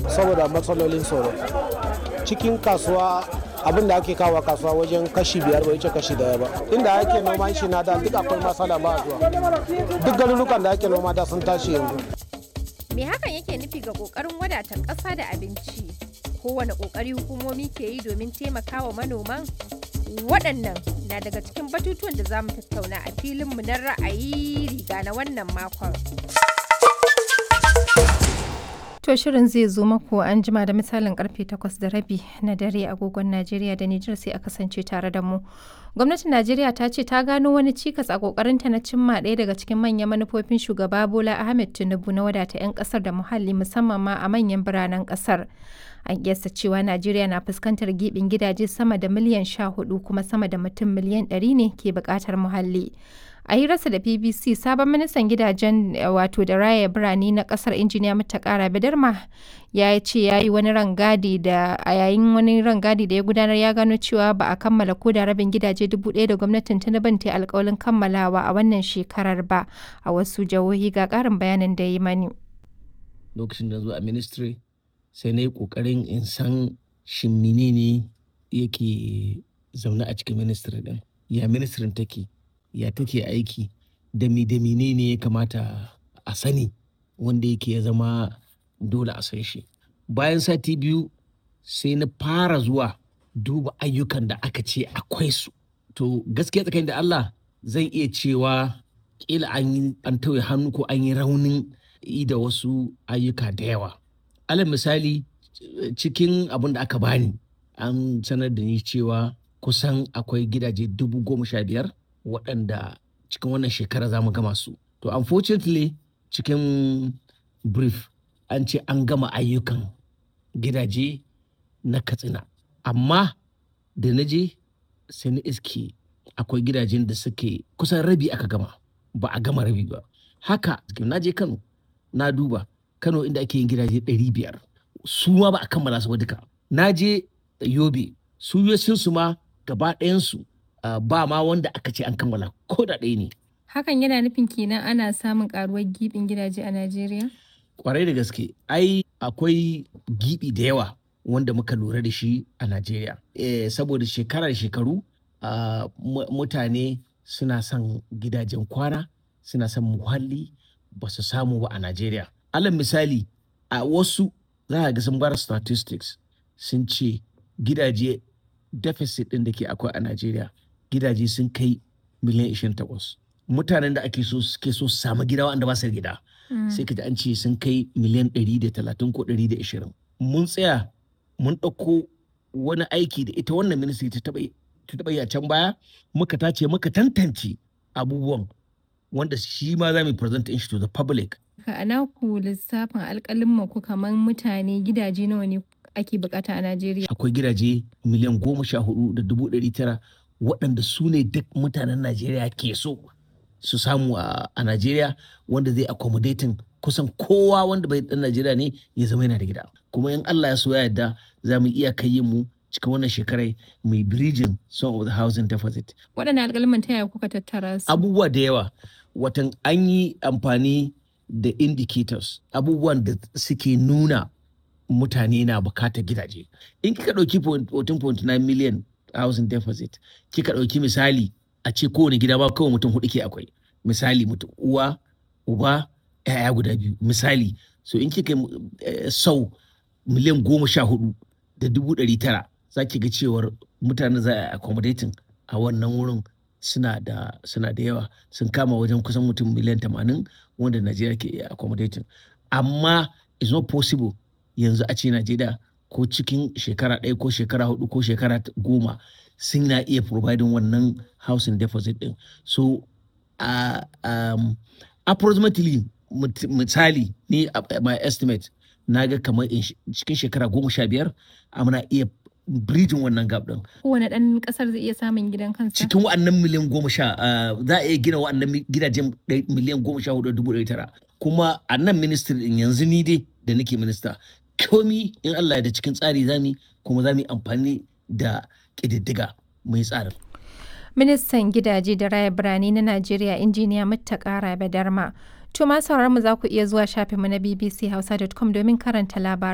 saboda matsalolin tsoro cikin kasuwa abin da ake kawo kasuwa wajen kashi biyar bai wuce kashi daya ba inda ake noman shi na da duk akwai matsala ba zuwa duk garurukan da ake noma da sun tashi yanzu Me hakan yake nufi ga ƙoƙarin wadatar ƙasa da abinci? Kowane ƙoƙari hukumomi ke yi domin taimakawa manoman? Waɗannan na daga cikin batutuwan da za mu tattauna a filinmu na ra'ayi riga na wannan makon. To shirin zai zo maku an jima da misalin karfe 8 da rabi na dare agogon Najeriya da Nijar sai a kasance tare da mu. Gwamnatin Najeriya ta ce ta gano wani cikas a kokarinta na cimma ɗaya daga cikin manyan manufofin shugaba Bola Ahmed Tinubu na wadata 'yan kasar da muhalli musamman ma a manyan biranen kasar. An kiyasta cewa Najeriya na fuskantar gibin gidaje sama da miliyan 14 kuma sama da mutum miliyan 100 ne ke buƙatar muhalli. a hirarsa da bbc sabon ministan gidajen wato da raya birane na kasar injiniya matakara bidarma ya ce ya yi wani rangadi da a yayin wani rangadi da ya gudanar ya gano cewa ba a kammala ko da rabin gidaje dubu ɗaya da gwamnatin tinubu ta alkawalin kammalawa a wannan shekarar ba a wasu jihohi ga ƙarin bayanin da yi mani lokacin da zuwa ministry sai na yi ƙoƙarin in san shin menene yake zaune a cikin ministry din ya ministry take ya take aiki da mi da ne ya kamata a sani wanda yake ya zama dole a san shi bayan sati biyu sai na fara zuwa duba ayyukan da aka ce akwai su to gaskiya tsakanin da Allah zan iya cewa kila an yi an tauye hannu ko an yi raunin yi da wasu ayyuka da yawa alal misali cikin abin da aka bani an sanar da ni cewa kusan akwai gidaje dubu goma sha biyar waɗanda cikin wannan shekara za mu gama su. To unfortunately cikin brief an ce an gama ayyukan gidaje na katsina. Amma da na je sai na iske akwai gidajen da suke kusan rabi aka gama ba a gama rabi ba. Haka na je Kano na duba Kano inda ake yin gidaje ɗari biyar su ma ba a kammala su ba duka. Na je Yobe su su ma gaba ɗayansu Uh, ba ma wanda aka ce an kammala ko da ɗaya ne. Hakan yana nufin kenan ana samun karuwar gibin gidaje a Najeriya? Kwarai da gaske, ai akwai gibi da yawa wanda muka lura da shi a Najeriya. E, saboda shekara da shekaru uh, mutane suna son gidajen kwana, suna son muhalli ba su samu ba a Najeriya. Alal misali, a wasu za a ga sun bar statistics sun ce gidaje deficit ɗin da ke akwai a Najeriya gidaje sun kai miliyan 28 mutanen da ake so suke so su samu gida wanda ba su gida sai ka ji an ce sun kai miliyan 130 ko 120 mun tsaya mun ɗauko wani aiki da ita wannan ministry ta taɓa yi a can baya muka tace muka tantance abubuwan wanda shi ma za mu present shi to the public a naku lissafin alƙalin ku kamar mutane gidaje nawa ne ake bukata a Najeriya akwai gidaje miliyan goma sha hudu da dubu ɗari tara waɗanda su ne duk mutanen Najeriya ke so su samu a Najeriya wanda zai accommodating kusan kowa wanda bai ɗan Najeriya ne ya zama yana da gida. Kuma in Allah ya so ya yarda za mu iya kai mu cikin wannan shekarai mai bridging some of the housing deficit. Waɗanne alƙalman ta yaya kuka tattara su? Abubuwa da yawa. Watan an yi amfani da indicators abubuwan da suke nuna mutane na bukatar gidaje. In kika ɗauki 14.9 million housing deficit kika ɗauki misali a ce kowane gida ba kawai mutum hudu ke akwai misali mutum uwa uba yaya guda biyu misali so in kika uh, sau miliyan goma sha hudu da dubu ɗari tara za ki ga cewar mutane za a accommodating a wannan wurin suna da suna da yawa sun kama wajen kusan mutum miliyan tamanin wanda najeriya ke iya accommodating amma it's not possible yanzu a ce najeriya ko cikin shekara ɗaya ko shekara hudu ko shekara goma sun na iya providing wannan housing deposit din so uh, um, approximately misali ni uh, my estimate na ga kamar cikin shekara goma sha biyar muna iya bridging wannan gap din. Kowane ɗan ƙasar zai iya samun gidan kansa? Cikin wa'annan miliyan goma sha za a iya gina wa'annan gidajen miliyan goma sha hudu dubu ɗari tara. Kuma a nan ministry din yanzu ni dai da nake minista komi in Allah da cikin tsari zami kuma za mu yi amfani da ƙididdiga mai tsarin. Ministan gidaje da raya birane na Najeriya injiniya Muttaka Rabe Darma. To ma mu za ku iya zuwa shafinmu na bbchausa.com domin karanta labarai.